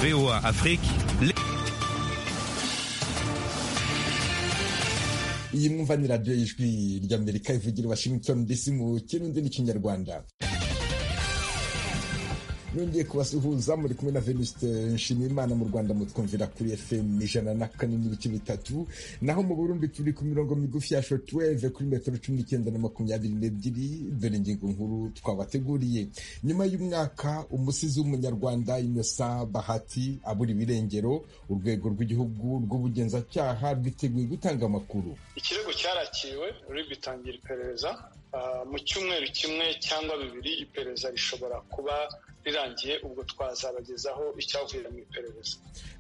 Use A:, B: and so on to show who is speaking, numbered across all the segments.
A: VOA Afrique. Les...
B: iyi mwumva ni radiyo y'ijwi ry'amerika ivugira washington dc mu kirundi n'ikinyarwanda nongeye kubasuhuza muri kumwe na venuste nshimiyimana mu rwanda mutwumvira kuri fm ijana na kane n'ibice bitatu naho mu burundi turi ku mirongo migufi ya shotweve kuri metero cumi n'icyenda na makumyabiri n'ebyiri dore ingingo nkuru twabateguriye nyuma y'umwaka umusizi w'umunyarwanda inosa bahati abura ibirengero urwego rw'igihugu rw'ubugenzacyaha rwiteguye gutanga amakuru
C: ikirego cyarakiwe ruri gutangira iperereza mu cyumweru kimwe cyangwa bibiri iperereza rishobora kuba rirangiye ubwo twazabagezaho icyavuye mu iperereza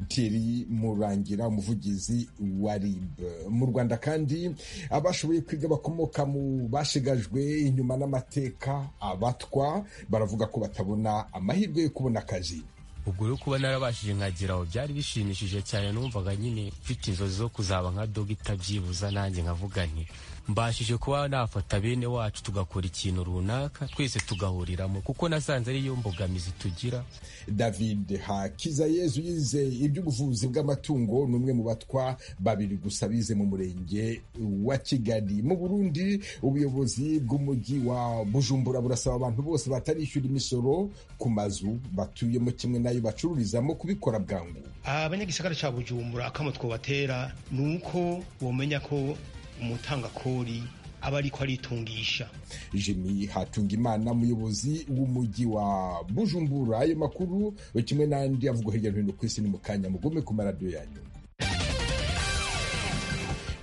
B: Thierry Murangira umuvugizi wa RIB mu Rwanda kandi abashoboye kwiga bakomoka mu bashigajwe inyuma n'amateka abatwa baravuga ko batabona amahirwe yo kubona akazi
D: ubwo rero kuba narabashije nkagira aho byari bishimishije cyane numvaga nyine mfite inzozi zo kuzaba nka dogita byibuza nanjye nkavuga nti mbashije kuba nafata bene wacu tugakora ikintu runaka twese tugahuriramo kuko nasanze ariyo mbogamizi tugira
B: david hakiza yezu yize iby'ubuvuzi bw'amatungo ni umwe mu batwa babiri gusa bize mu murenge wa kigali mu burundi ubuyobozi bw'umujyi wa bujumbura burasaba abantu bose batarishyura imisoro ku mazu batuyemo kimwe n'ayo bacururizamo kubikora bwangu
E: abanyagisagara cya bujumbura akamo twobatera ni uko wamenya ko umutangakori aba ariko aritungisha
B: jimi hatungimana umuyobozi w'umujyi wa bujumbura ayo makuru kimwe n'andi avugwa hirya no hino ku isi ni mu kanya mugume ku maradiyo yanyu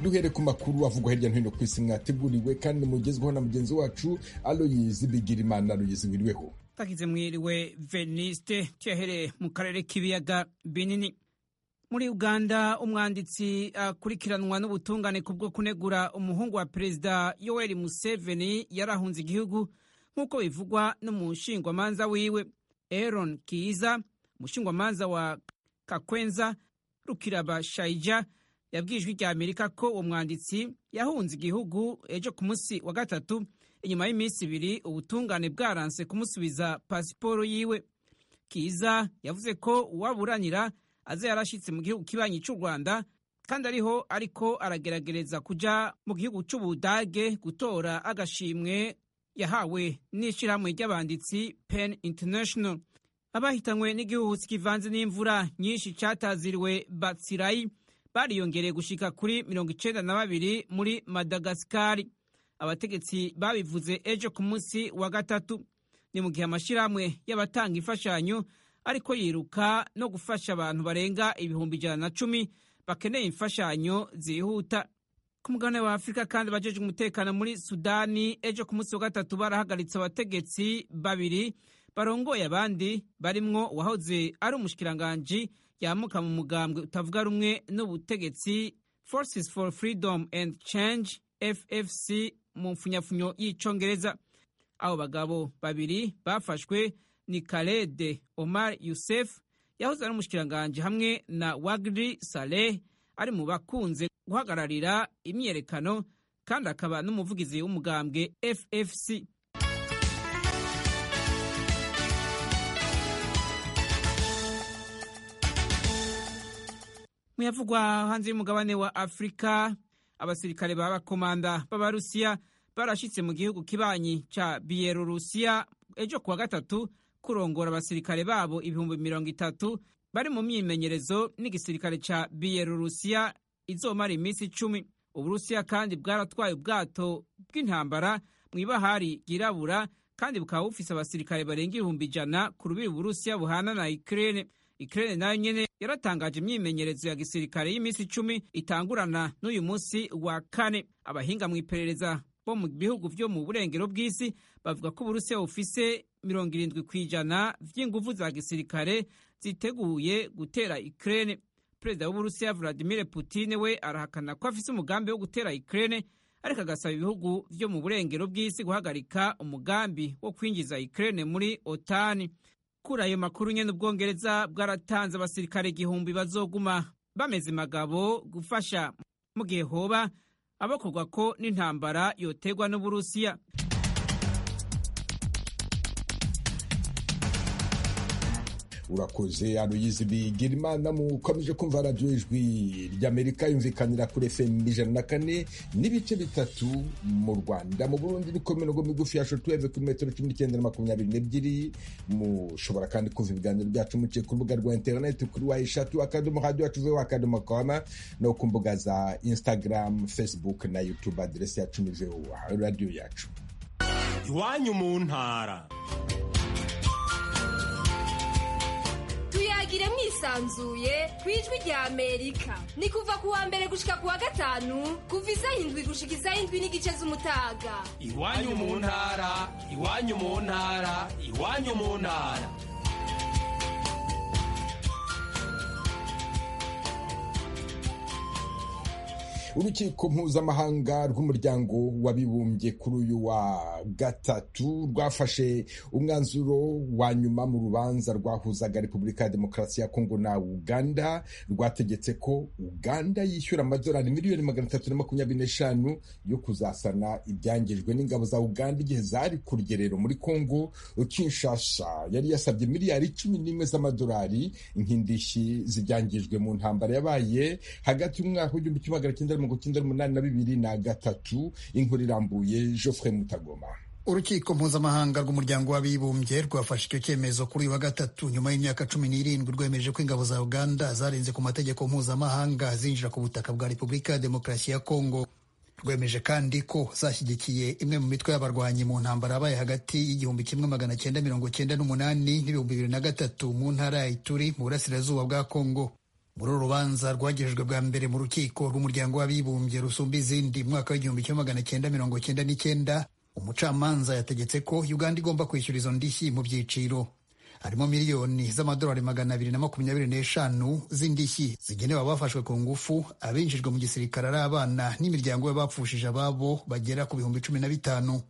B: duhere ku makuru avugwa hirya no hino ku isi mwateguriwe kandi mugezweho na mugenzi wacu aloyizi bigirimana aloyizi wiriweho
F: twagize mwiriwe veniste cyahereye mu karere k'ibiyaga binini muri uganda umwanditsi akurikiranwa n'ubutungane ku bwo kunegura umuhungu wa perezida yoweri museveni yarahunze igihugu nk'uko bivugwa n'umushingwamanza wiwe eron kiza umushingwamanza wa kakwenza rukiraba shayija yabwiye ijwi rya amerika ko uwo mwanditsi yahunze igihugu ejo ku munsi wa gatatu inyuma y'iminsi ibiri ubutungane bwaranse kumusubiza pasiporo yiwe kiza yavuze ko uwaburanira aze yarashyitse mu gihugu kibanyi cy'u rwanda kandi ariho ariko aragerageza kujya mu gihugu cy'ubudage gutora agashimwe yahawe n'ishyirahamwe ry'abanditsi pen international abahitanywe n'igihuhusi kivanze n'imvura nyinshi cyataziriwe batsirayi bariyongereye gushika kuri mirongo icyenda na babiri muri madagasikari abategetsi babivuze ejo ku munsi wa gatatu ni mu gihe amashyirahamwe y'abatanga imfashanyo ariko yiruka no gufasha abantu barenga ibihumbi ijana na cumi bakeneye imfashanyo zihuta ku mugabane wa afurika kandi abajejwe umutekano muri sudani ejo ku munsi wa gatatu barahagaritse abategetsi babiri barongoye abandi barimwo uwahoze ari umushikiranganji yamuka mu mugambwe utavuga rumwe n'ubutegetsi forces for freedom and change ffc mu mfunyafunyo y'icongereza abo bagabo babiri bafashwe ni Khaled Omar Youssef yahoze ari umushikiranganji hamwe na Wagdi Saleh ari mu bakunze guhagararira imyiyerekano kandi akaba n'umuvugizi w'umugambwe FFC muyavugwa hanze y'umugabane wa Afurika abasirikare b'abakomanda b'Abarusiya barashyitse mu gihugu kibanyi cya Bielorusiya ejo kuwa gatatu kurongora abasirikare babo ibihumbi mirongo itatu bari mu myimenyerezo n'igisirikare cya biyelorusiya izomara iminsi icumi uburusiya kandi bwaratwaye ubwato bw'intambara mu ibahari ryirabura kandi bukaba bufise abasirikare barenga ibihumbi ijana ku rubibi uburusiya buhana na ikirere ikirere nayo nyine yaratangaje imyimenyerezo ya gisirikare y'iminsi icumi itangurana n'uyu munsi wa kane abahinga mu iperereza bo mu bihugu byo mu burengero bw'isi bavuga ko uburusiya bufise mirongo irindwi ku ijana vy'inguvu za gisirikare ziteguye gutera Ukraine. Perezida w'Uburusiya Vladimir Putin we arahakana ko afise umugambi wo gutera Ukraine ariko agasaba ibihugu vyo mu burengero bw'isi guhagarika umugambi wo kwinjiza Ukraine muri OTAN. Kuri ayo makuru nyene Ubwongereza bwaratanze abasirikare igihumbi bazoguma bameze magabo gufasha mu gihe hoba abakorwa ko n'intambara yotegwa n'Uburusiya.
B: urakoze aruyizi bigira imana mukomeje kumva radiyo ijwi ry'amerika yumvikanira kuri efemu ijana na kane n'ibice bitatu mu rwanda mu burundi n'ikomirongo migufi ya shotuweve kuri metero cumi n'icyenda na makumyabiri n'ebyiri mushobora kandi kumva ibiganiro byacu muciye ku rubuga rwa interineti kuri wa eshatu akadomo radiyo atuveho akadomo koma no ku mbuga za instagram facebook na youtube aderesi yacu ni vewa radiyo yacu
A: iwanyu mu ntara
G: tuyagire mwisanzuye ku ijwi rya amerika ni kuva ku wa mbere gushika ku wa gatanu kuva isaha indwi gushika isaha indwi n'igice z'umutaga
A: iwanyu mu ntara iwanyu mu ntara iwanyu mu ntara
B: urukiko mpuzamahanga rw'umuryango w'abibumbye kuri uyu wa gatatu rwafashe umwanzuro wa nyuma mu rubanza rwahuzaga repubulika ya demokarasi ya kongo na uganda rwategetse ko uganda yishyura amadolari miliyoni magana atatu na makumyabiri n'eshanu yo kuzasana ibyangijwe n'ingabo za uganda igihe zari ku rugerero muri kongo kinshasa yari yasabye miliyari cumi n'imwe z'amadolari nk'indishyi zibyangijwe mu ntambara yabaye hagati y'umwaka w'igihumbi kimwe magana cyenda mirongo cyenda n'umunani na bibiri na gatatu inkuru irambuye Geoffrey Mutagoma
H: urukiko mpuzamahanga rw'umuryango w'abibumbye rwafashe icyo cyemezo kuri uyu wa gatatu nyuma y'imyaka cumi n'irindwi rwemeje ko ingabo za uganda zarenze ku mategeko mpuzamahanga zinjira ku butaka bwa repubulika ya demokarasi ya kongo rwemeje kandi ko zashyigikiye imwe mu mitwe y'abarwanyi mu ntambara yabaye hagati y'igihumbi kimwe magana cyenda mirongo cyenda n'umunani n'ibihumbi bibiri na gatatu mu ntara ya ituri mu burasirazuba bwa kongo muri uru rubanza rwagejejwe bwa mbere mu rukiko rw'umuryango w'abibumbye rusumba izindi mu mwaka w'igihumbi kimwe magana cyenda mirongo cyenda n'icyenda umucamanza yategetse ko uganda igomba kwishyura izo ndishyi mu byiciro harimo miliyoni z'amadolari magana abiri na makumyabiri n'eshanu z'indishyi zigenewe abafashwe ku ngufu abinjijwe mu gisirikare ari abana n'imiryango y'abapfushije ababo bagera ku bihumbi cumi na bitanu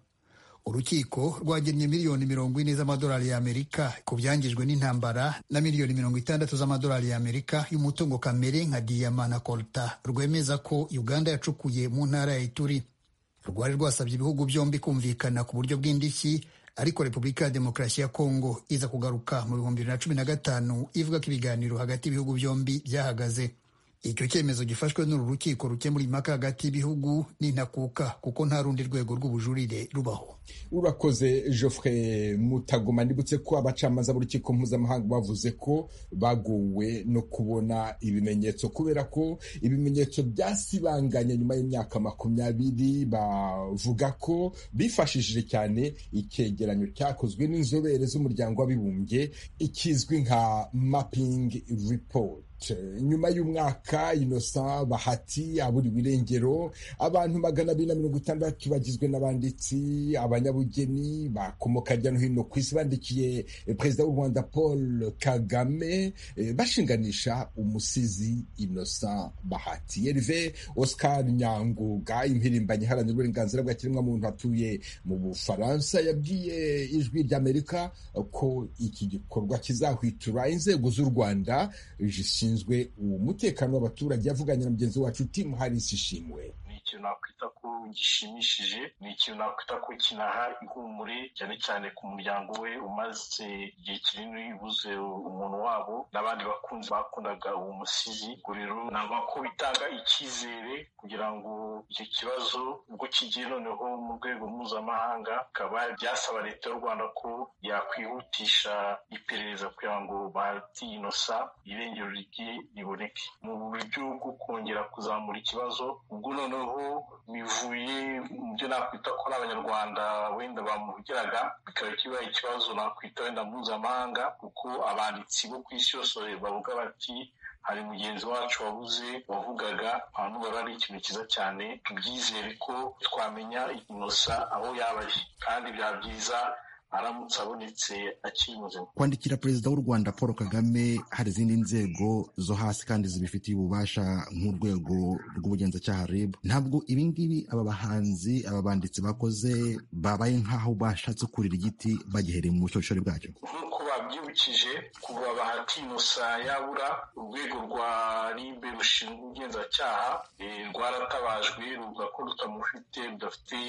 H: urukiko rwagennye miliyoni mirongo ine z'amadolari y'amerika ku byangijwe n'intambara na miliyoni mirongo itandatu z'amadolari y'amerika y'umutungo kamere nka diyama na kolta rwemeza ko uganda yacukuye mu ntara ya ituri rwari rwasabye ibihugu byombi kumvikana ku buryo bw'indishyi ariko repubulika ya demokarasi ya kongo iza kugaruka mu bihumbi bibiri na cumi na gatanu ivuga ko ibiganiro hagati y'ibihugu byombi byahagaze icyo cyemezo gifashwe n'uru rukiko rukemura impaka hagati y'ibihugu n'intakuka kuko nta rundi rwego rw'ubujurire rubaho
B: urakoze Geoffrey mutagoma ndibutse ko abacamanza b'urukiko mpuzamahanga bavuze ko bagowe no kubona ibimenyetso kubera ko ibimenyetso byasibanganye nyuma y'imyaka makumyabiri bavuga ko bifashishije cyane icyegeranyo cyakozwe n'inzobere z'umuryango w'abibumbye ikizwi nka mapping report nyuma y'umwaka inosa bahati aburiwe irengero abantu magana abiri na mirongo itandatu bagizwe n'abanditsi abanyabugeni bakomoka hirya no hino ku isi bandikiye perezida w'u rwanda paul kagame bashinganisha umusizi inosa bahati erive oscar nyanguga impirimbanyi iharanira uburenganzira bwa kiremwamuntu atuye mu bufaransa yabwiye ijwi ry'amerika ko iki gikorwa kizahwitura inzego z'u rwanda zishinzwe umutekano w'abaturage yavuganye na mugenzi wacu timu harisi ishimwe
I: ikintu nakwita ko gishimishije ni ikintu nakwita ko kinaha ihumure cyane cyane ku muryango we umaze igihe kinini ubuze umuntu wabo n'abandi bakunzi bakundaga uwo musizi ubwo rero nabwo ko bitanga icyizere kugira ngo icyo kibazo ubwo kigiye noneho mu rwego mpuzamahanga bikaba byasaba leta y'u rwanda ko yakwihutisha iperereza kugira ngo batinosa irengero rye riboneke mu buryo bwo kongera kuzamura ikibazo ubwo noneho bivuye mu byo nakwita ko ari abanyarwanda wenda bamuhugiraga bikaba kibaye ikibazo nakwita wenda mpuzamahanga kuko abanditsi bo ku isi yose bavuga bati hari mugenzi wacu wabuze wavugaga bavugaga ari ikintu cyiza cyane tubyizere ko twamenya inosa aho yaba ari kandi byaba byiza aramutse abonetse akiri muzima
J: kwandikira perezida w'u rwanda paul kagame hari izindi nzego zo hasi kandi zibifitiye ububasha nk'urwego rw'ubugenzacyaha rib ntabwo ibingibi aba bahanzi aba banditsi bakoze babaye nk'aho bashatse kurira igiti bagihereye mu bushorishori bwacyo
I: nk'uko
K: babyibukije kuva bahatinosa yabura urwego rwa ribe rushinzwe ubugenzacyaha eh, rwaratabajwe ruvuga ko rutamufite rudafite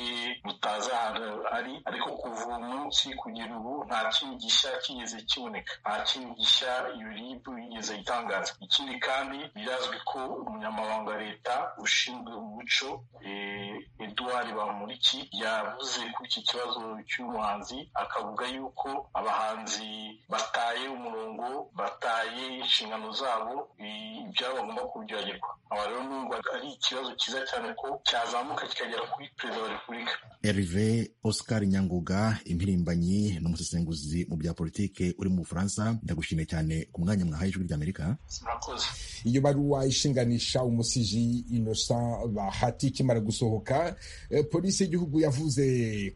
K: rutazi ahantu ari ariko kuva uwo munsi kugera ubu nta kindi gishya kigeze kiboneka nta kindi gishya iyo rib yigeze itangaza ikindi kandi birazwi ko umunyamabanga wa leta ushinzwe umuco eh, Edouard Bamporiki yavuze kuri iki kibazo cy'umuhanzi akavuga yuko abahanzi bataye umurongo bataye inshingano zabo i- ibyabo bagomba kubyogerwa aba rero numva ari ikibazo cyiza cyane ko cyazamuka kikagera kuri perezida wa repubulika
J: Herve Oscar Nyanguga impirimbanyi n'umusesenguzi mu bya politike uri mu Bufaransa ndagushimiye cyane ku mwanya mwahaye ijwi ry'Amerika
B: iyo baruwa ishinganisha umusiji innocent bahati ikimara gusohoka eh, polisi y'igihugu yavuze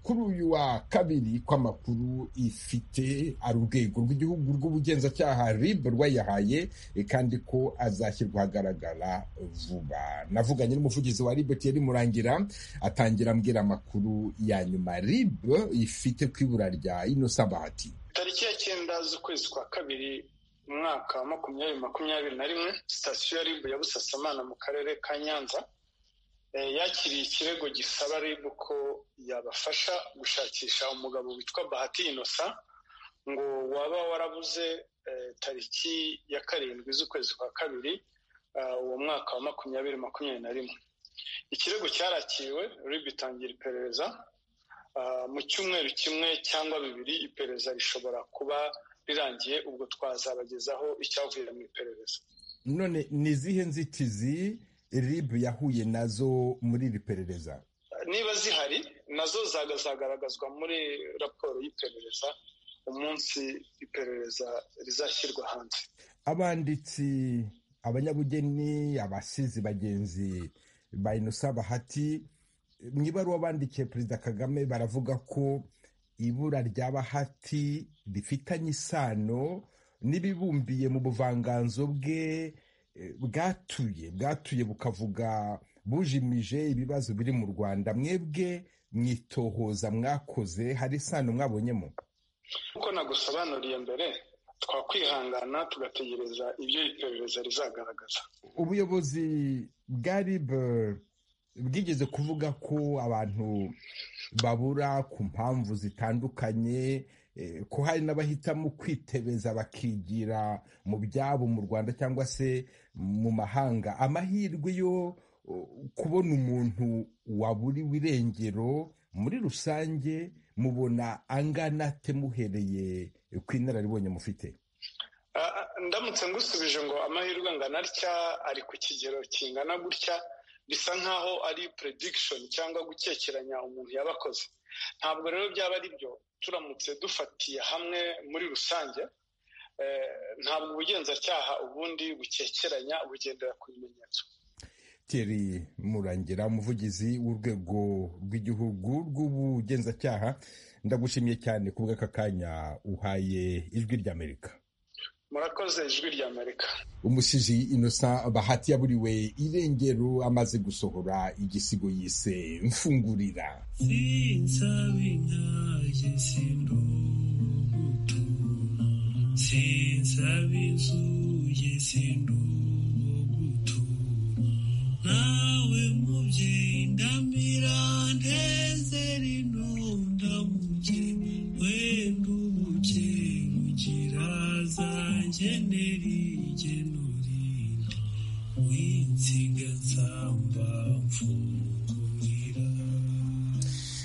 B: kuri uyu wa kabiri ko amakuru ifite ari urwego rw'igihugu rw'ubugenzacyaha rib rwayahaye eh, kandi ko azashyirwa ahagaragara vuba navuganye n'umuvugizi wa rib thierry murangira atangira ambwira amakuru ya nyuma rib ifite ku ibura rya innocent bahati
C: tariki ya cyenda z'ukwezi kwa kabiri mu mwaka wa makumyabiri makumyabiri na rimwe sitasiyo ya ribu ya busasamana mu karere ka nyanza eh, yakiriye ikirego gisaba ribu ko yabafasha gushakisha umugabo witwa bahati inosa ngo waba warabuze eh, tariki ya karindwi z'ukwezi kwa kabiri ah, uwo mwaka wa makumyabiri makumyabiri na rimwe ikirego cyarakiriwe ribu itangira iperereza Ah, mu cyumweru kimwe cyangwa bibiri iperereza rishobora kuba rirangiye ubwo twazabagezaho icyavuye mu iperereza
B: none ni izihe nzitizi rib yahuye nazo muri iri perereza
C: niba zihari nazo zagazagaragazwa muri raporo y'iperereza umunsi iperereza rizashyirwa hanze
B: abanditsi abanyabugeni abasizi bagenzi ba inosa bahati mu ibaruwa bandikiye perezida kagame baravuga ko ibura rya bahati rifitanye isano n'ibibumbiye mu buvanganzo bwe eh, bwatuye bwatuye bukavuga bujimije ibibazo biri mu rwanda mwebwe mwitohoza mwakoze hari isano mwabonyemo
C: nk'uko nagusobanuriye mbere twakwihangana tugategereza ibyo iperereza rizagaragaza
B: ubuyobozi bwa rib bwigeze kuvuga ko abantu babura ku mpamvu zitandukanye eh, ko hari n'abahitamo kwitebeza bakigira mu byabo mu rwanda cyangwa se mu mahanga amahirwe yo uh, kubona umuntu waburiwe irengero muri rusange mubona angana ate muhereye ku inararibonye mufite
C: Ah, ndamutse ngusubije ngo amahirwe angana atya ari ku kigero kingana gutya bisa nk'aho ari prediction cyangwa gukekeranya umuntu yabakoze ntabwo rero byaba ari byo turamutse dufatiye hamwe muri rusange eh, ntabwo ubugenzacyaha ubundi bukekeranya bugendera ku bimenyetso
B: Thierry Murangira umuvugizi w'urwego rw'igihugu rw'ubugenzacyaha ndagushimiye cyane ku bw'aka kanya uhaye ijwi ry'Amerika
C: murakoze ijwi rya amerika
B: umusizi innocent bahati yaburiwe irengero amaze gusohora igisigo yise mfungurira
L: sinsabizuye sinduwo gutura nawe mubyeyi ndamira ndezera intonda muje wenda ubuje rugira zanjye nerigenurira winsiga nsamba mfungurira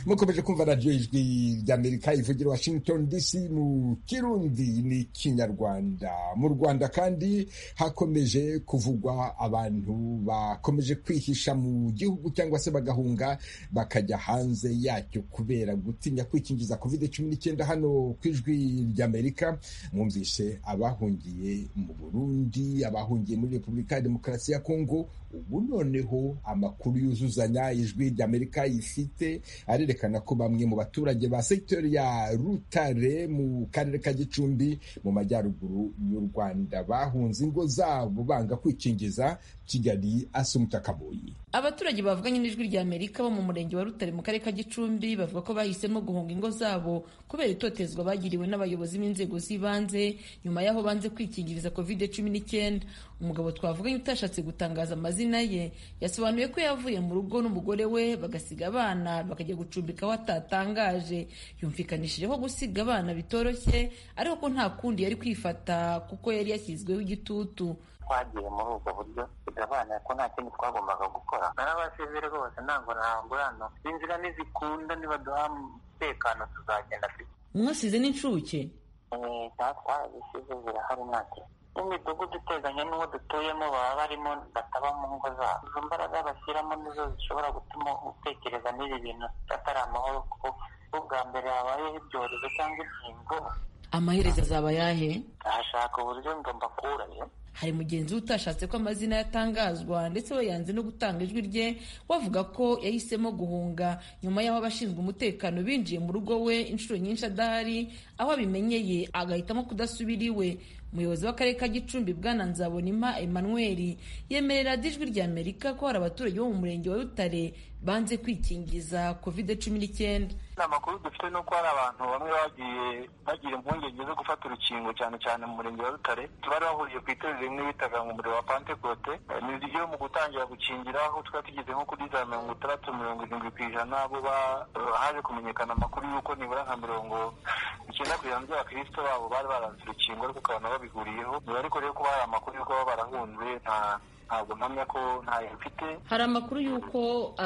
B: mukomeje kumva radiyo ijwi ry'amerika ivugira washington dc mu kirundi ni kinyarwanda mu rwanda kandi hakomeje kuvugwa abantu bakomeje kwihisha mu gihugu cyangwa se bagahunga bakajya hanze yacyo kubera gutinya kwikingiza covid cumi n'icyenda hano ku ijwi ry'amerika mwumvise abahungiye mu burundi abahungiye muri repubulika ya demokarasi ya kongo ubu noneho amakuru yuzuzanya ijwi ry'amerika ifite arerekana ko bamwe mu baturage ba sekiteri ya rutare mu karere ka gicumbi mu majyaruguru y'u rwanda bahunze ingo zabo banga kwikingiza kigali asumta kaboyi
M: abaturage bavuganye n'ijwi rya amerika bo mu murenge wa rutare mu karere ka gicumbi bavuga ko bahisemo guhunga ingo zabo kubera itotezwa bagiriwe n'abayobozi b'inzego z'ibanze nyuma y'aho banze kwikingiriza covid cumi n'icyenda umugabo twavuganye utashatse gutangaza amazina ye yasobanuye ko yavuye mu rugo n'umugore we bagasiga abana bakajya gucumbika aho atatangaje yumvikanishije ko gusiga abana bitoroshye ariko ko nta kundi yari kwifata kuko yari yashyizweho igitutu
N: twagiye muri ubwo buryo tugabanira ko nta kindi twagombaga gukora narabasize rwose ntabwo nangurana inzira nizikunda nibaduha umutekano tuzagenda afite
M: mwasize n'incuke
N: twazisize zirahari ntacyo n'imidugudu iteganye n'uwo dutuyemo baba barimo bataba mu ngo zabo izo mbaraga bashyiramo nizo zishobora gutuma utekereza n'ibi bintu atari amahoro kuko ubwa mbere habayeho ibyorezo cyangwa inkingo
M: amaherezo azaba ayahe
N: ahashaka uburyo ngo mbakurayo
M: hari mugenzi we utashatse ko amazina yatangazwa ndetse we yanze no gutanga ijwi rye wavuga ko yahisemo guhunga nyuma y'aho abashinzwe umutekano binjiye mu rugo we inshuro nyinshi adahari aho abimenyeye agahitamo kudasubira iwe umuyobozi w'akarere ka gicumbi bwana nzabonima emmanuel yemerera ijwi rya amerika ko hari abaturage bo mu murenge wa rutare banze kwikingiza covid cumi n'icyenda
K: amakuru dufite ni uko hari abantu bamwe bagiye bagira impungenge zo gufata urukingo cyane cyane mu murenge wa rutare tubari bahuriye ku itorero rimwe bitaga mu muriro wa pantekote ni ryo mu gutangira gukingira aho twari tugeze nko kuri za mirongo itandatu mirongo irindwi ku ijana bo haje kumenyekana amakuru y'uko nibura nka mirongo icyenda ku ijana by'abakristo babo bari baranze urukingo ariko ukabona babihuriyeho niba ariko rero kuba hari amakuru y'uko baba barahunze nta ntabwo mpamya ko ntayo mfite
M: hari amakuru y'uko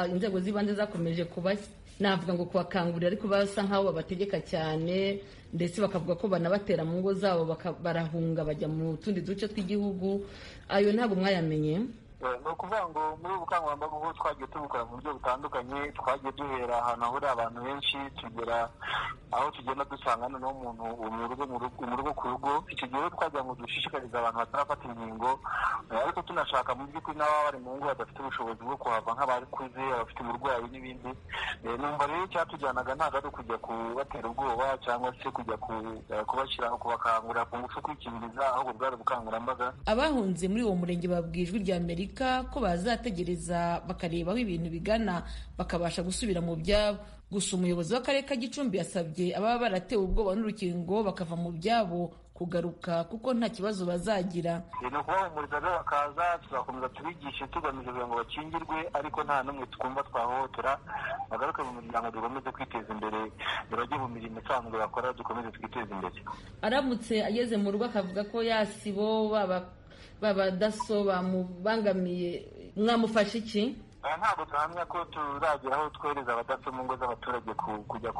M: inzego z'ibanze zakomeje kubashya navuga ngo kubakangurira ariko basa nk'aho babategeka cyane ndetse bakavuga ko banabatera mu ngo zabo barahunga bajya mu tundi duce tw'igihugu ayo ntabwo mwayamenye
K: ni ukuvuga ngo muri ubu bukangurambaga ubwo twagiye tubukora mu buryo butandukanye twagiye duhera ahantu hahurira abantu benshi tugera aho tugenda dusanga noneho umuntu mu rugo ku rugo icyo gihe twagira ngo dushishikarize abantu batarafata inkingo ariko tunashaka mu by'ukuri n'ababa bari mu ngo badafite ubushobozi bwo kuhava nk'abakuze abafite uburwayi n'ibindi numva rero icyatujyanaga ntabwo ari ukujya kubatera ubwoba cyangwa se kujya kubashyiraho kubakangurira ku ngufu kwikingiriza ahubwo bwari ubukangurambaga
M: abahunze muri uwo murenge babwijwe rya amerika ko bazategereza bakareba aho ibintu bigana bakabasha gusubira mu byabo gusa umuyobozi w'akarere ka gicumbi yasabye ababa baratewe ubwoba n'urukingo bakava mu byabo kugaruka kuko nta kibazo bazagira
K: ni ukubahumuriza rero bakaza tuzakomeza tubigishe tugamije kugira ngo bakingirwe ariko nta n'umwe twumva twahohotera bagaruke mu miryango dukomeze kwiteza imbere ntibajye mu mirimo isanzwe bakora dukomeze twiteze imbere
M: aramutse ageze mu rugo akavuga ko yasibo baba babadaso bamubangamiye mwamufashe iki
K: ntabwo tuhamya ko turagira aho twohereza abadaso mu ngo z'abaturage kujya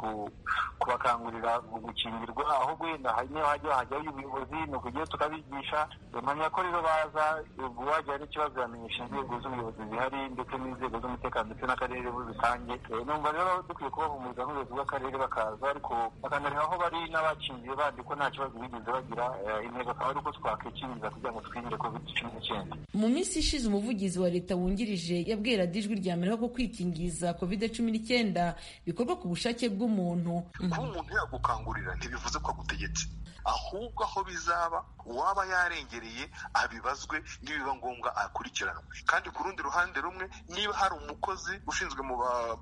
K: kubakangurira gukingirwa ahubwo wenda niyo hajya hajyaho ubuyobozi ni ukujyayo tukabigisha mpamya ko rero baza wagira n'ikibazo yamenyesha inzego z'ubuyobozi zihari ndetse n'inzego z'umutekano ndetse n'akarere muri rusange numva rero dukwiye kubahumuriza nk'ubuyobozi bw'akarere bakaza ariko bakanareba aho bari n'abakingiye bandi ko nta kibazo bigeze bagira intego akaba ari uko twakwikingiza kugira ngo twirinde covid cumi n'icyenda
M: mu minsi ishize umuvugizi wa leta wungirije yabwira ijwi rya mbere ko kwikingiza covid cumi n'icyenda bikorwa ku bushake bw'umuntu
O: kuba umuntu yagukangurira ntibivuze ko agutegetse ahubwo aho bizaba uwaba yarengereye abibazwe nibiba ngombwa akurikiranwe kandi ku rundi ruhande rumwe niba hari umukozi ushinzwe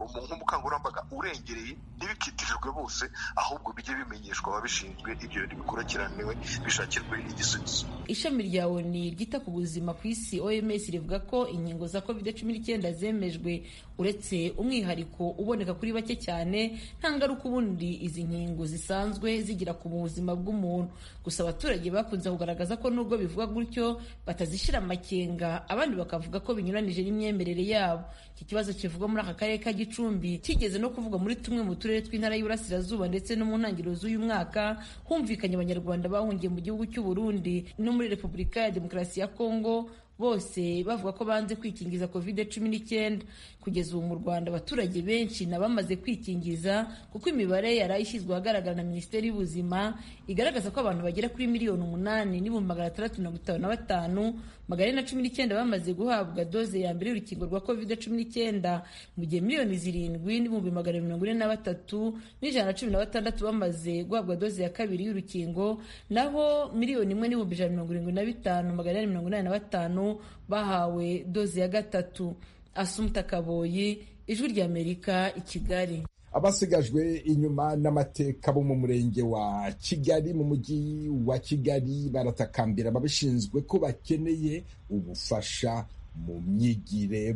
O: nk'umukangurambaga urengereye ntibikitirijwe bose ahubwo bijye bimenyeshwa ababishinzwe ibyo bintu bikurikiraniwe bishakirwe igisubizo
M: ishami rya oni ryita ku buzima ku isi oms rivuga ko inkingo za covid cumi n'icyenda zemejwe uretse umwihariko uboneka kuri bake cyane nta ngaruka ubundi izi nkingo zisanzwe zigira ku buzima bw'umuntu gusa abaturage bakunze kugaragaza ko nubwo bivuga gutyo batazishyira amakenga abandi bakavuga ko binyuranije n'imyemerere yabo iki kibazo kivugwa muri aka karere ka gicumbi kigeze no kuvugwa muri tumwe mu turere tw'intara y'uburasirazuba ndetse no mu ntangiriro z'uyu mwaka humvikanye abanyarwanda bahungiye mu gihugu cy'u Burundi no muri repubulika ya demokarasi ya kongo bose bavuga ko banze kwikingiza covid cumi n'icyenda kugeza ubu mu rwanda abaturage benshi na bamaze kwikingiza kuko imibare yari ishyizwe ahagaragara na minisiteri y'ubuzima igaragaza ko abantu bagera kuri miliyoni umunani n'ibihumbi magana atandatu mirongo itanu na batanu magana ane na cumi n'icyenda bamaze guhabwa doze ya mbere y'urukingo rwa covid cumi n'icyenda mu gihe miliyoni zirindwi n'ibihumbi magana mirongo ine na batatu n'ijana na cumi na batandatu bamaze guhabwa doze ya kabiri y'urukingo naho miliyoni imwe n'ibihumbi ijana na mirongo irindwi na bitanu magana ane mirongo inani na batanu bahawe doze ya gatatu asumuta kaboyi ijwi ry'amerika i kigali
B: abasigajwe inyuma n'amateka bo mu murenge wa kigali mu mujyi wa kigali baratakambira ababishinzwe ko bakeneye ubufasha mu myigire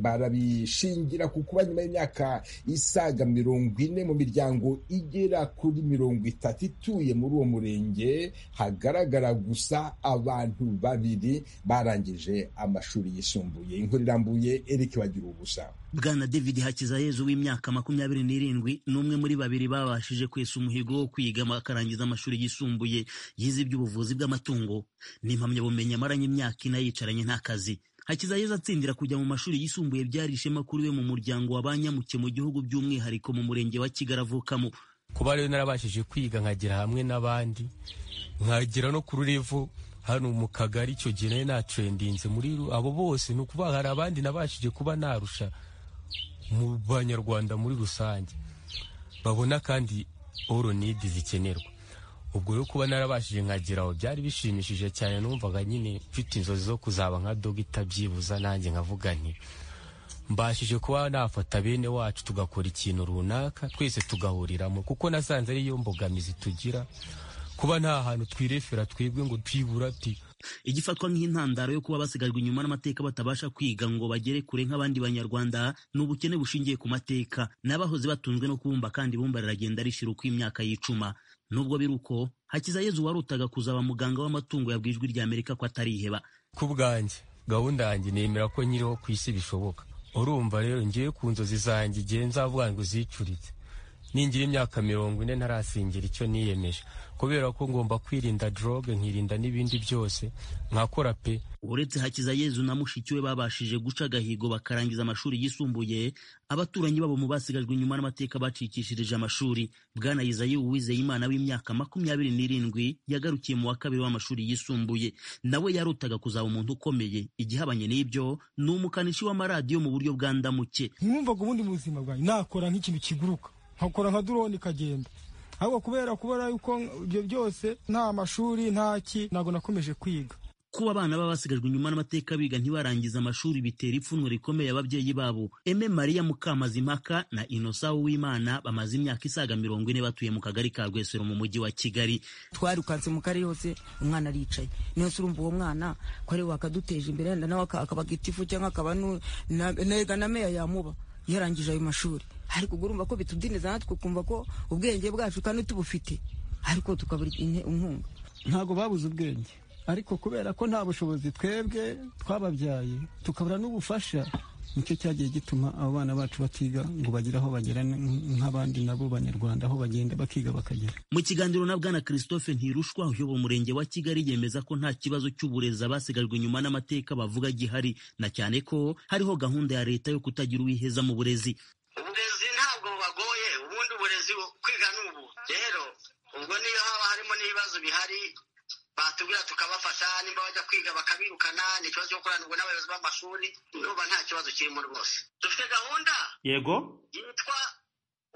B: barabishingira ku kuba nyuma y'imyaka isaga mirongo ine mu miryango igera kuri mirongo itatu ituye muri uwo murenge hagaragara gusa abantu babiri barangije amashuri yisumbuye inkuru irambuye eric bagira ubusa
P: bwana david hakizayezu w'imyaka makumyabiri n'irindwi ni umwe muri babiri babashije kwesa umuhigo wo kwiga akarangiza amashuri yisumbuye yize iby'ubuvuzi bw'amatungo ni impamyabumenyi amaranye imyaka ine yicaranye nta kazi hakizayezu atsindira kujya mu mashuri yisumbuye byari ishema kuri we mu muryango wa banyamuke mu gihugu by'umwihariko mu murenge wa kigali avukamo
D: kuba rero narabashije kwiga nkagera hamwe n'abandi nkagera no ku rurivu hano mu kagari icyo gihe nari natrendinze muri ru- abo bose ni ukuvuga hari abandi nabashije kuba narusha mu banyarwanda muri rusange babona kandi oronidi zikenerwa ubwo rero kuba narabashije nkageraho byari bishimishije cyane numvaga nyine mfite inzozi zo kuzaba nka dogita byibuza nanjye nkavuga nti mbashije kuba nafata bene wacu tugakora ikintu runaka twese tugahuriramo kuko nasanze ariyo mbogamizi tugira kuba nta hantu twirefera twebwe ngo twibura ati
P: igifatwa nk'intandaro yo kuba basigajwe inyuma n'amateka batabasha kwiga ngo bagere kure nk'abandi banyarwanda ni ubukene bushingiye ku mateka n'abahoze batunzwe no kubumba kandi ibumba riragenda rishira uko imyaka yicuma nubwo biri uko hakizayezu warutaga kuzaba muganga w'amatungo yabwiye ijwi ry'amerika ko atariheba
D: ku bwanjye gahunda yanjye nemera ko nyiriho ku isi bishoboka urumva rero ngiye ku nzozi zanjye igihe nzavuga ngo zicuritse ningira imyaka mirongo ine ntarasingira icyo niyemeje kubera ko ngomba kwirinda droge nkirinda n'ibindi byose nkakora pe
P: uretse hakizayezu na mushiki we babashije guca agahigo bakarangiza amashuri yisumbuye abaturanyi babo mu basigajwe inyuma n'amateka bacikishirije amashuri bwana izayi uwizeye imana w'imyaka makumyabiri n'irindwi yagarukiye mu wa kabiri w'amashuri yisumbuye nawe yarutaga kuzaba umuntu ukomeye igihabanye n'ibyo ni umukanishi w'amaradiyo mu buryo bwa ndamuke
Q: nkumvaga ubundi mu buzima bwanjye nakora nk'ikintu kiguruka nkakora nka drone ikagenda ahubwo kubera kubona yuko ibyo byose nta mashuri nta ki ntabwo nakomeje kwiga
P: kuba abana baba basigajwe inyuma n'amateka biga ntibarangize amashuri bitera ipfunwe rikomeye ababyeyi babo eme mariya mukamazimpaka na inosa uwimana bamaze imyaka isaga mirongo ine batuye mu kagari ka rwesero mu mujyi wa kigali
R: twarukanse mu karere hose umwana aricaye niyo se urumva uwo mwana ko ari we wakaduteje imbere yenda nawe aka- akaba gitifu cyangwa akaba nu- na- nega na meya yamuba yarangije ayo mashuri ariko ubwo urumva ko bitudineza natwe ukumva ko ubwenge bwacu kandi tubufite ariko tukabura ine- inkunga
S: ntabwo babuze ubwenge ariko kubera ko nta bushobozi twebwe twababyaye tukabura n'ubufasha nicyo cyagiye gituma abo bana bacu batiga ngo bagire aho bagera n- nk'abandi nabo banyarwanda aho bagenda bakiga bakagera
P: mu kiganiro na bwana christophe ntirushwa uyobora umurenge wa kigali yemeza ko nta kibazo cy'uburezi abasigajwe inyuma n'amateka bavuga gihari na cyane ko hariho gahunda ya leta yo kutagira uwiheza mu burezi
T: uburezi ntabwo bubagoye ubundi uburezi bu- kwiga ni ubu rero ubwo niyo haba harimo n'ibibazo bihari batubwira tukabafasha nimba bajya kwiga bakabirukana ni ikibazo cyo gukoranirwa n'abayobozi b'amashuri nuba nta kibazo kirimo rwose dufite gahunda
P: yego
T: yitwa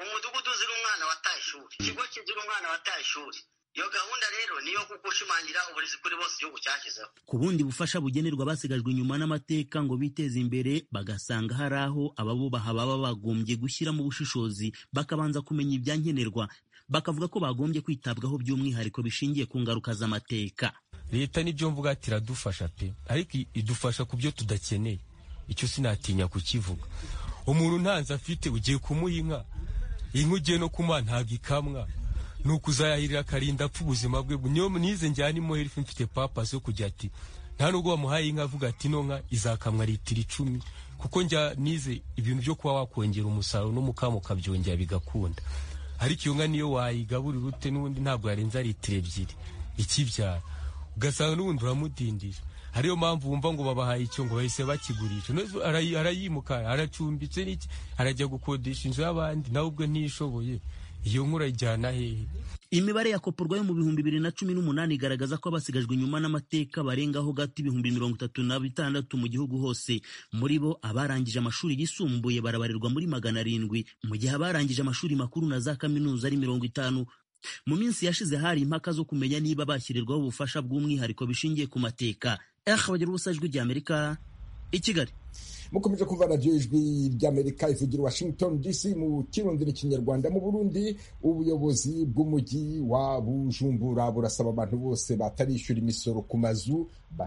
T: umudugudu uzira umwana wataye ishuri ikigo kizira umwana wataye ishuri iyo gahunda rero niyo gushimangira uburezi kuri bose igihugu cyashyizeho
P: ku bundi bufasha bugenerwa abasigajwe inyuma n'amateka ngo biteze imbere bagasanga hari aho ababubaha baba bagombye gushyiramo ubushishozi bakabanza kumenya ibyankenerwa bakavuga ko bagombye kwitabwaho by'umwihariko bishingiye ku ngaruka z'amateka
D: leta nibyo mvuga ati iradufasha pe ariko i- idufasha ku byo tudakeneye icyo sinatinya kukivuga umuntu ntanze afite ugiye kumuha inka inka ugiye no kumuha ntabwo ikamwa ni ukuzayahirira akarinda apfa ubuzima bwe niyo nize njyana imuhira ifu mfite papasi yo kujya ati nta nubwo wamuhaye inka avuga ati ino nka izakamwa litiro icumi kuko njya nize ibintu byo kuba wakongera umusaruro n'umukamo ukabyongera bigakunda ariko iyo nka niyo wayigaburira ute n'ubundi ntabwo yarenza litiro ebyiri ikibyara ugasanga n'ubundi uramudindira ariyo mpamvu wumva ngo babahaye icyo ngo bahise bakigurisha Nonezo arayi- arayimuka aracumbitse n'iki arajya gukodesha inzu y'abandi nawe ubwo ntiyishoboye iyo nkura ijyana hehe
P: imibare yakoporwa yo mu bihumbi bibiri na cumi n'umunani igaragaza ko abasigajwe inyuma n'amateka barengaho gato ibihumbi mirongo itatu na bitandatu mu gihugu hose muri bo abarangije amashuri yisumbuye barabarirwa muri magana arindwi mu gihe abarangije amashuri makuru na za kaminuza ari mirongo itanu mu minsi yashize hari impaka zo kumenya niba bashyirirwaho ubufasha bw'umwihariko bishingiye ku mateka eh bagira ubusa ijwi ry'amerika i kigali
B: mukomeje kumva radiyo ijwi ry'amerika ivugira i washington dc mu kirundi n'ikinyarwanda mu burundi ubuyobozi bw'umujyi wa bujumbura burasaba abantu bose batarishyura imisoro ku mazu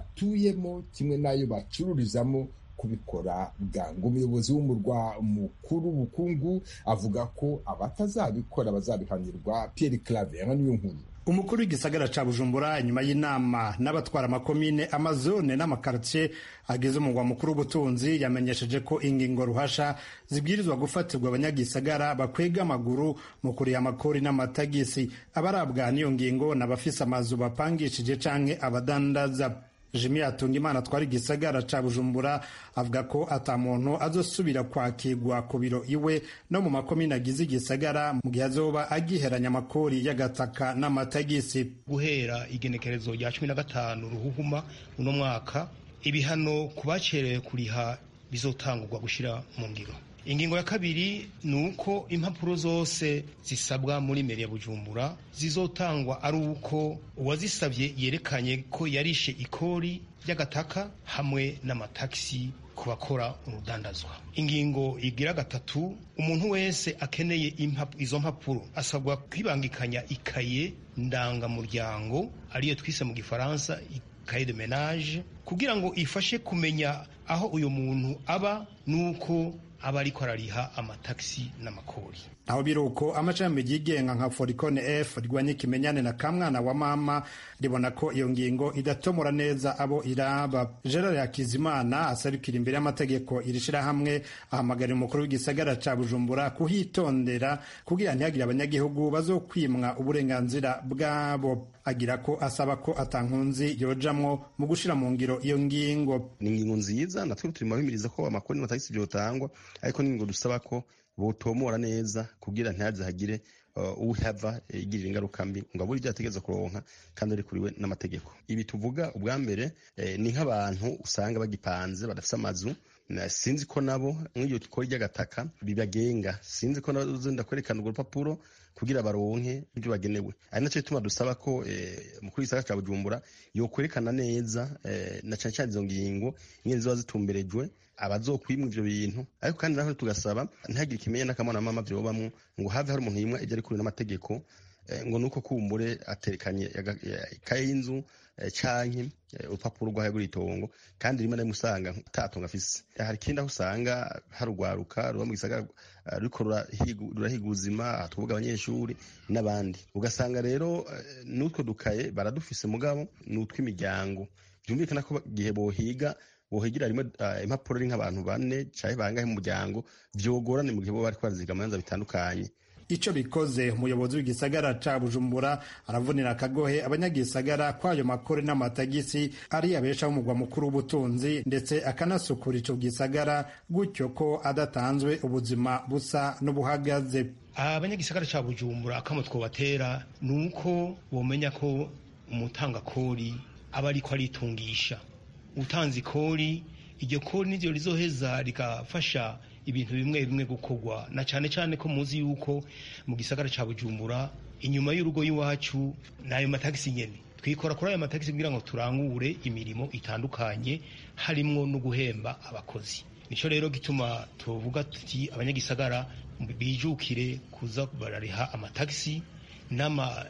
B: batuyemo kimwe n'ayo bacururizamo kubikora bwangu umuyobozi w'umurwa mukuru w'ubukungu avuga ko abatazabikora bazabihanirwa Pierre Claver niyo nkuru
U: umukuru w'igisagara ca bujumbura nyuma y'inama n'abatwara amakomine amazone n'amakartie agize umugwa mukuru w'ubutunzi yamenyesheje ko ingingo ruhasha zibwirizwa gufatirwa abanyagisagara bakwega amaguru mu kuriha amakori n'amatagisi abarabwa n'iyo ngingo n'abafise amazu bapangishije canke abadandaza jimi atunga imana atwara igisagara ca bujumbura avuga ko ata muntu azosubira kwakirwa ku biro iwe no mu makomine agize igisagara mu gihe azoba agiheranya amakori y'agataka n'amatagisi
E: guhera igenekerezo rya cumi na gatanu ruhuhuma uno mwaka ibihano ku bacerewe kuriha bizotangurwa gushyira mu ngiro ingingo ya kabiri ni uko impapuro zose zisabwa muri meri ya bujumbura zizotangwa ari uko uwazisabye yerekanye ko yarishe ikori ry'agataka hamwe n'amatagisi ku bakora urudandazwa ingingo igira gatatu umuntu wese akeneye impapu- izo mpapuro asabwa kwibangikanya ikaye ndangamuryango ariyo twise mu gifaransa ikaye de menage kugira ngo ifashe kumenya aho uyu muntu aba n'uko aba ariko arariha amatagisi n'amakori
U: aho biri uko amashami yigenga nka forikone f rwanya ikimenyane na kamwana wa mama ribona ko iyo ngingo idatomora neza abo iraba gerard hakizimana asarukira imbere y'amategeko iri shirahamwe ahamagarira umukuru w'igisagara ca bujumbura kuhitondera kugira ntihagire abanyagihugu bazokwimwa uburenganzira bwabo agira ko asaba ko atankunzi yojamwo mu gushira mu ngiro iyo ngingo
V: ni ingingo nziza natwe turimo bimiriza ko amakoni n'amatagisi byotangwa ariko ni ingingo dusaba ko botomora neza kugira ntihaze hagire uh, uhava igirira ingaruka mbi ngo abure ibyo ategereza kuronka kandi ari kuriwe n'amategeko ibi tuvuga ubwa mbere eh, ni nk'abantu usanga bagipanze badafite amazu na- sinzi ko nabo nk'iyo dukora ry'agataka bibagenga sinzi ko nabo ndakwerekana urwo rupapuro kugira baronke ibyo bagenewe ari nacyo gituma dusaba ko eh, umukuru w'igisagara ca bujumbura yokwerekana neza eh, na cane cane izo ngingo nyene ziba zitumberejwe abazokwimwa ivyo bintu ariko kandi natwe tugasaba ntihagire ikimenye n'akamwana mama vyobamwo ngo have hari umuntu yimwa ivyo ari kure n'amategeko eh, ngo nuko kumbure aterekanye yaga- ya- ikaye y'inzu eh, canke eh, urupapuro rwaho yagura itongo kandi rimwe na rimwe usanga atatongo afise hari ikindi aho usanga hari urwaruka ruba mu gisagara eh, ruriko rurahigu- rurahiga ubuzima aha tuvuga abanyeshuri n'abandi ugasanga rero eh, n'utwo dukaye baradufise mugabo ni utw'imiryango byumvikana ko ba- igihe bohiga bohigira rimwe ah, impapuro ari nk'abantu bane canke bangahe mu muryango vyogorane mu gihe boba bariko baraziga amanza bitandukanye
U: ico bikoze umuyobozi w'igisagara ca bujumbura aravunira akagohe abanyagisagara kwayo makore n'amatagisi ari abeshaho umugwa mukuru w'ubutunzi ndetse akanasukura ico gisagara gutyo ko adatanzwe ubuzima busa n'ubuhagaze
E: abanyagisagara ca bujumbura akamo twobatera ni uko bomenya ko umutangakori aba ariko aritungisha utanze ikori iryo kori niryo rizoheza rigafasha ibintu bimwe bimwe gukorwa na cyane cyane ko muzi yuko mu gisagara ca bujumbura inyuma y'urugo y'iwacu ni ayo matagisi nyene twikora kuri ayo matagisi kugira ngo turangure imirimo itandukanye harimwo no guhemba abakozi nicyo rero gituma tuvuga tuti abanyagisagara bijukire kuza barariha amatagisi n'ama-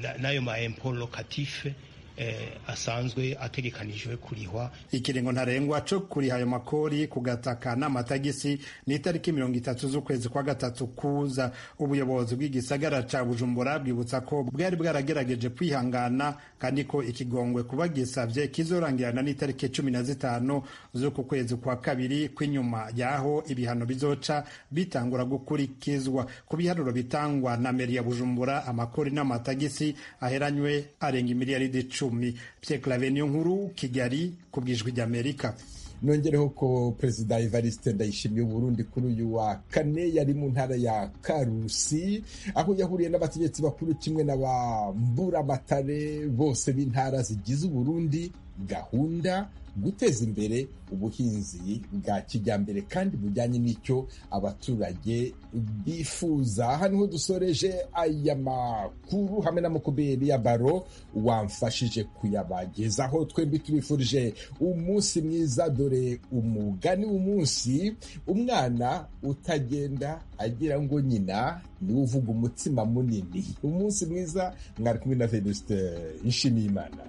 E: na- n'ayo ma empo lokatife eh, asanzwe ategekanijwe kurihwa
U: ikiringo ntarengwa co kuriha ayo makori ku gataka n'amatagisi ni itariki mirongo itatu z'ukwezi kwa gatatu kuza ubuyobozi bw'igisagara ca bujumbura bwibutsa ko bwari bwaragerageje kwihangana kandi ko ikigongwe kuba gisavye kizorangirana n'itariki cumi na zitanu z'uku kwezi kwa kabiri kw'inyuma y'aho ibihano bizoca bitangura gukurikizwa ku biharuro bitangwa na meri ya bujumbura amakori n'amatagisi aheranywe arenga miliyaridi icumi pyeklave niyo nkuru kigali ku bwijwi ry'amerika
B: nongereho ko perezida evariste ndayishimiye Burundi kuri uyu wa kane yari mu ntara ya karusi aho yahuriye n'abategetsi bakuru kimwe n'abamburamatare bose b'intara zigize uburundi gahunda guteza imbere ubuhinzi bwa kijyambere kandi bujyanye n'icyo abaturage bifuza hano ho dusoreje aya makuru hamwe na mukubiri ya baro wamfashije kuyabagezaho twembi tubifurije umunsi mwiza dore umugani w'umunsi umwana utagenda agira ngo nyina niwe uvuga umutsima munini umunsi mwiza mwari kumwe na venuste nshimiyimana